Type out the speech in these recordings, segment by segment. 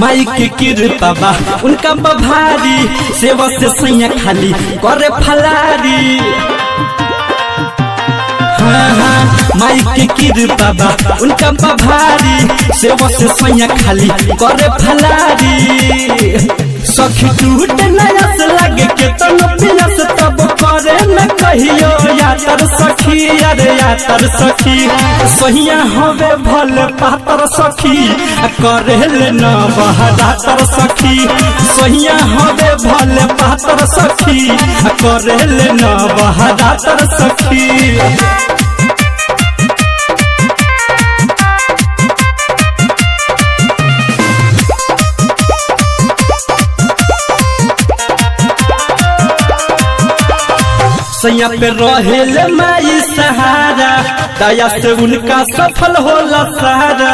माई के कृपा बा उनका बभारी सेवा से सैया खाली करे फलारी हाँ हाँ माई के कृपा बा उनका बभारी सेवा से सैया खाली करे फलारी सखी टूट नयस लगे के तन पियस तब करे न कहियो यातर सखी अरे यातर सखी सहिया हवे भल पातर सखी आ करे ले न बहदातर सखी सहिया हवे भल पातर सखी आ करे ले न बहदातर सखी सैया पे रहेले माई सहारा दया से उनका सफल होला सहारा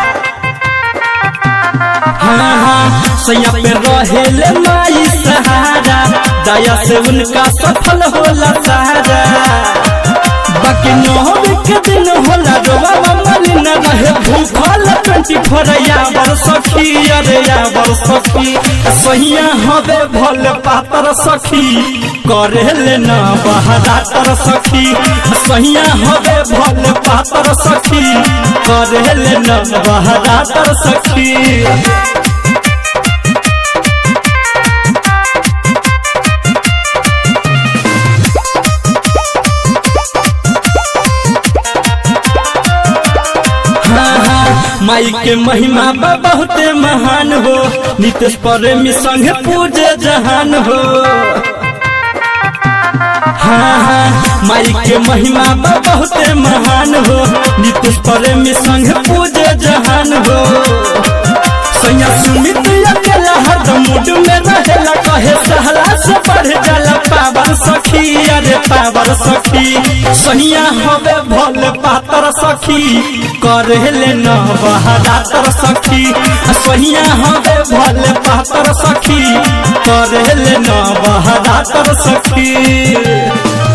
हाँ हाँ सैया पे रहेले माई सहारा दया से उनका सफल होला सहारा बाकी नौवे के दिन होला रोवा मली न रहे भूखल ट्वेंटी फोर यावर सखी अरे यावर सखी सहिया हवे भल पातर सखी करे ले न बहदातर सखी सहिया हवे भल पातर सखी करे ले न बहदातर सखी माई के महिमा बा बहुते महान हो नितेश प्रेमी संगे पूजे जहान हो हाँ हाँ माई के महिमा बा बहुते महान हो नितेश प्रेमी संगे पूजे जहान हो सैया सुमित अकेला हरदम मूड में रहेला कहे सहला से बढ़ जाला पावर सखी अरे पावर सखी सैया हवे भोल पातर सखी करे ले न बहदातर सखी सैया हवे भोल पातर सखी करे ले न बहदातर सखी